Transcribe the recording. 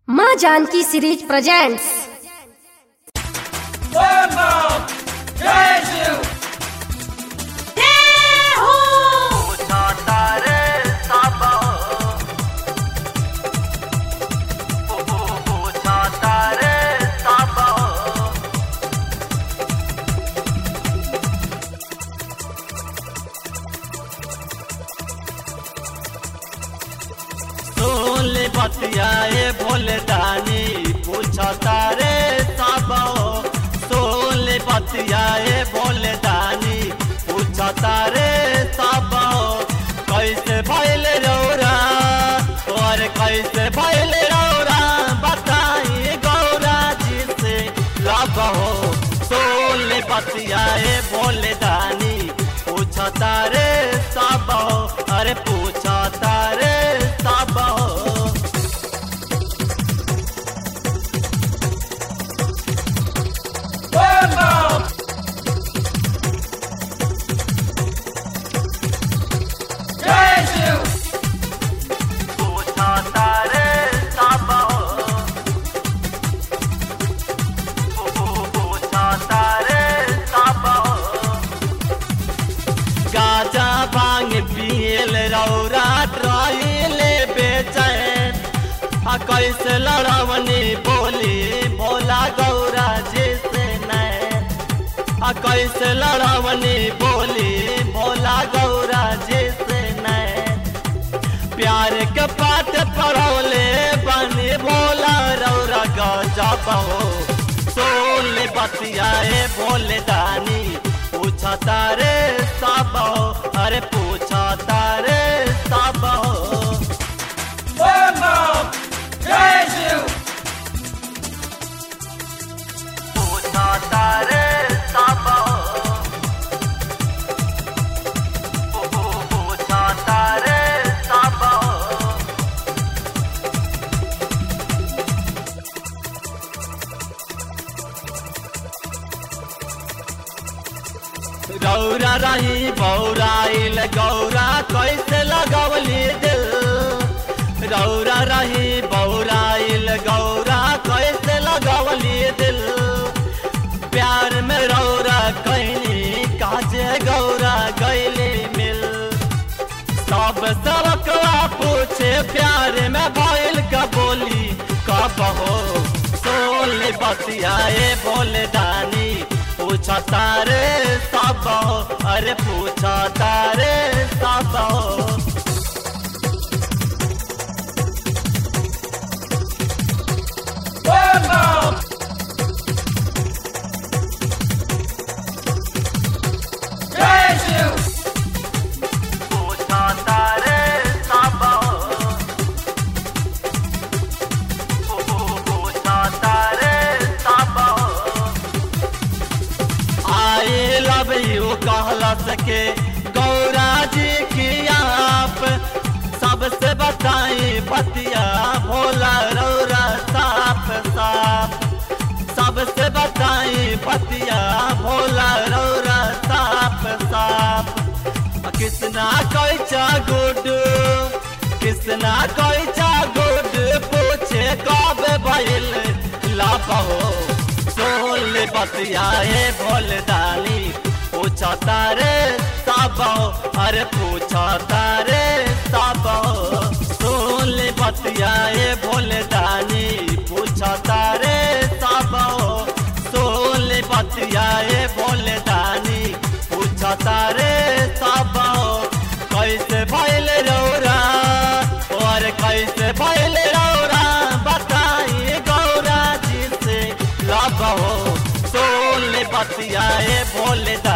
माँ Janaki series presents सोले बतियाए भोले दानी पूछा तारे साबो सोले बतियाए भोले दानी पूछा तारे साबो कैसे भैल रौरा और कैसे भैल रौरा बताई गौरा जी से लाबो सोले बतियाए भोले दानी पूछा तारे साबो अरे पूछा तारे साबो पूछा तारे साबो पूछा तारे साबो गाजा भांग पियल रौरा ट्राइले बेचैन आ कैसे लड़वनी बोली भोला गौरा जैसे नैन आ कैसे लड़वनी बोली भोला गौरा जैसे नैन प्यार के पाठ पढ़ौले बनी भोला रौरा गजब हो सोले बतियाए भोले दानी पूछा तारे सब हो अरे पूछा तारे सब हो पूछा तारे सब हो पूछा तारे सब हो गौरा रही बौराइल गौरा कैसे लगवली दिल गौरा रही बौराइल गौरा कैसे लगवली दिल प्यार में रौरा कैनी काजे गौरा गैली मिल सब सबकवा पूछे प्यार में भइल का बोली कब हो सोले बतियाए बोले दानी पूछा तारे सब हो अरे पूछा तारे सब हो पूछा तारे सब हो पूछा तारे सब हो आए लव यू कहला सके गौरा जी की आप सबसे बताई बतिया भोला रौरा साफ साफ सबसे बताई बतिया भोला रौरा साफ साफ किसना कैचा गुड किसना कैचा गुड पूछे कब भइल लाभ हो सोल बतियाए भोल दानी पूछा तारे सब हो अरे पूछा तारे सब हो सोल बतियाए भोल दानी पूछा तारे सब हो सोल बतियाए भोल दानी पूछा तारे सब हो कैसे भइल रौरा और कैसे भइल रौरा बताई गौरा जी से लब हो सोल बतियाए भोले दा